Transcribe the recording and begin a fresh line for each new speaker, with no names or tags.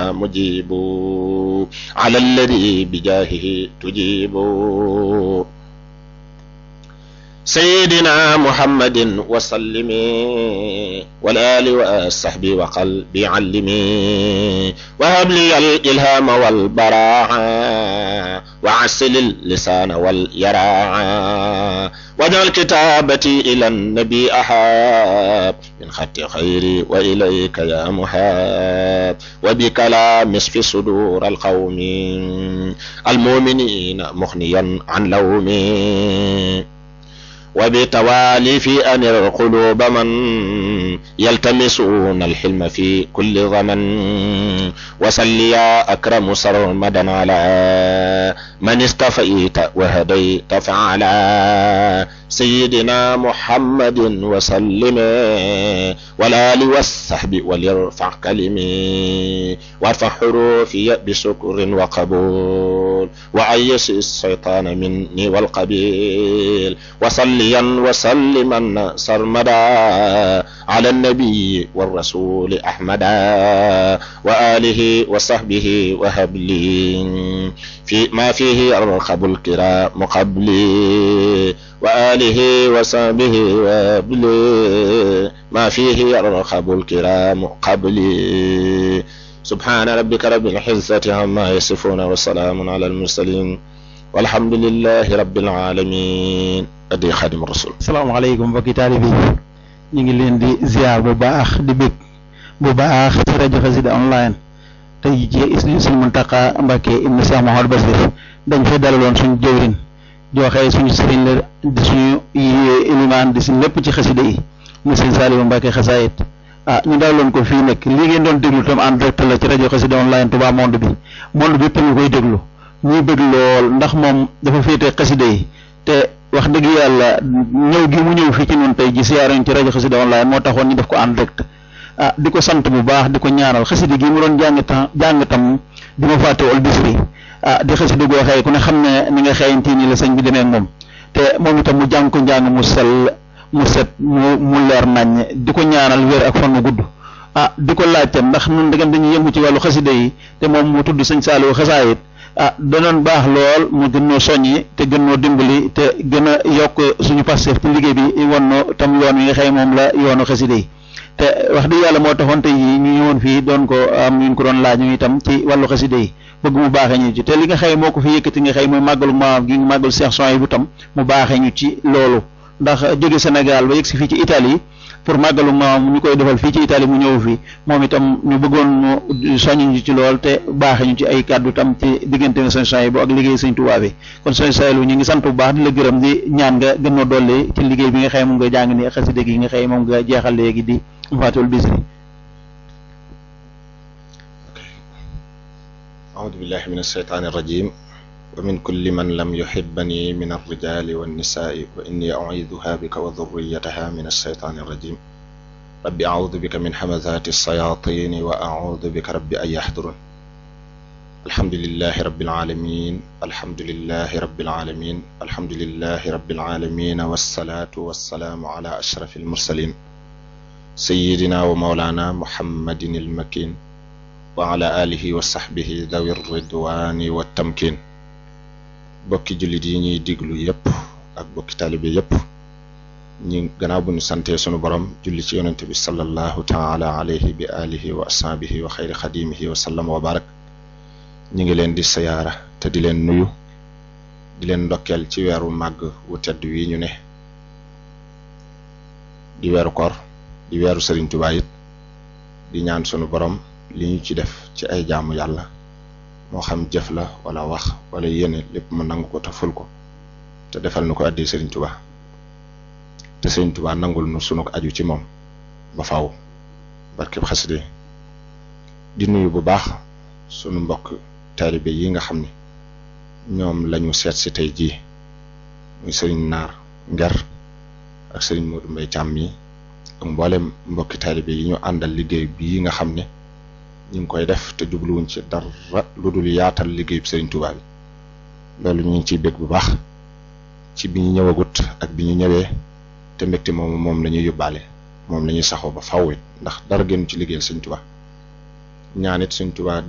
مجيب على الذي بجاهه تجيب سيدنا محمد وسلم والآل والصحب وقلبي علمي وهب لي الإلهام والبراعة وعسل اللسان واليراعة واجعل كتابتي إلى النبي أحاب من خط خيري وإليك يا محاب وبكلام اشف صدور القوم المؤمنين مغنيا عن لومي وبتوالي في أمر القلوب من يلتمسون الحلم في كل زمن وصل يا أكرم سرمدا على من استفيت وهديت فعلا سيدنا محمد وسلم والآل والصحب وليرفع كلمي وارفع حروفي بشكر وقبول وأيس الشيطان مني والقبيل وصليا وسلما سرمدا على النبي والرسول أحمدا وآله وصحبه وهب لي في ما فيه يرخب الكرام قبلي وآله وصحبه وهب لي ما فيه يرخب الكرام قبلي سبحان ربك رب العزة عما يصفون وسلام على المرسلين والحمد لله رب العالمين adi xadim rasul
salaamaaleykum mbokki taalibe yi ñu ngi leen di ziar bu baax di bég bu baax ci rajo Xassida online tey ci Sëriñ Muntaxa Mbàkke ibnu Cheikh Mouhamadou Bassir dañ fay dalaloon suñu jëwrin joxe suñu sëriñ la di suñu ilimaan di suñu lépp ci xasida yi mu sëriñ Saaliwu Mbàkke xasaayit ah ñu dalaloon ko fii nekk li ngeen doon déglu tam en direct la ci rajo Xassida online Touba monde bi monde bi yëpp ñu koy déglu ñuy bëgg lool ndax moom dafa féete xasida yi te wax dëgg yàlla ñëw gi mu ñëw fii ci noonu tey ji siyaaruñ ci rajo xasida online moo taxoon ñu def ko en direct ah di ko sant bu baax di ko ñaanal xasida gi mu doon jàng tam jàng tam di ma fàtte wal bisri ah di xasida goo xëy ku ne xam ne ni nga xëyantii ni la sëñ bi demee ak moom te moom itam mu jàng ko njàng mu sell mu set mu mu leer naññ di ko ñaanal wér ak fan mu gudd ah di ko laajte ndax nun dëggam dañuy yëngu ci wàllu xasida yi te moom mu tudd sëñ Saaliwu xasaayit ah danoon baax lool mu gën noo soññi te gën noo dimbali te gën a yokk suñu passef ci liggéey bi won no tam yoon wi nga xëy moom la yoonu xasida yi te wax dëgg yàlla moo taxoon tey yi ñu ñëwoon fii doon ko am ñu ko doon laaj ñu itam ci wàllu xasida yi bëgg mu baaxee ñu ci te li nga xëy moo ko fi yëkkati nga xëy mooy màggalu maam gi màggalu Cheikh Souhaïbou tam mu baaxee ñu ci loolu ndax jóge Sénégal ba yegg si fii ci Italie pour màggalu maam ñu koy defal fii ci Italie mu ñëw fii moom itam ñu bëggoon mu soññ ñu ci lool te baaxe ñu ci ay kàddu tam ci diggante na sëñ Souhaïbou ak liggéey sëñ Tuubaa bi kon sëñ Souhaïbou ñu ngi sant bu baax di la gërëm di ñaan nga gën noo dolli ci liggéey bi nga xëy moom nga jàng ni xasida gi nga xëy moom nga jeexal léegi di Fatul Bisri
أعوذ بالله من الشيطان الرجيم ومن كل من لم يحبني من الرجال والنساء وإني أعيذها بك وذريتها من الشيطان الرجيم رب أعوذ بك من همزات الشياطين وأعوذ بك رب أن يحضرون الحمد لله رب العالمين الحمد لله رب العالمين الحمد لله رب العالمين والصلاة والسلام على أشرف المرسلين سيدنا ومولانا محمد المكين وعلى آله وصحبه ذوي الرضوان والتمكين bokki jullit yi ñuy diglu yépp ak bokki taalibe yépp ñi gannaaw bu ñu santee sunu borom julli ci yonente bi sallallahu taala alayhi bi alihi wa ashabihi wa xayri xadimihi wa sallam wa barak ñi ngi leen di sayaara te di leen nuyu di leen ndokkeel ci weeru màgg wu tedd wi ñu ne di weeru koor di weeru Sëriñ Tuubaa it di ñaan sunu borom li ñu ci def ci ay jaamu yàlla moo xam jëf la wala wax wala yéene lépp mu nangu ko te ful ko te defal nu ko addi Sëriñ Tuubaa te Sëriñ Tuubaa nangul nu sunu ko aju ci moom ba faw barkeb xaside di nuyu bu baax sunu mbokk taalibe yi nga xam ne ñoom lañu seet si tey jii muy sëriñ naar nger ak sëriñ Modou Mbaye Thiam yi ak mboolem mbokki taalibe yi ñu àndal liggéey bii nga xam ne ñu ngi koy def te jubluwuñ ci dara lu dul yaatal liggéeyub Sëriñ Tuubaa bi loolu ñu ngi ciy bég bu baax ci bi ñu ñëwagut ak bi ñu ñëwee te mbégte moom moom la ñuy yóbbaale moom la ñuy saxoo ba fawwit ndax dara génn ci liggéeyal Sëriñ Tuubaa ñaanit Sëriñ Tuubaa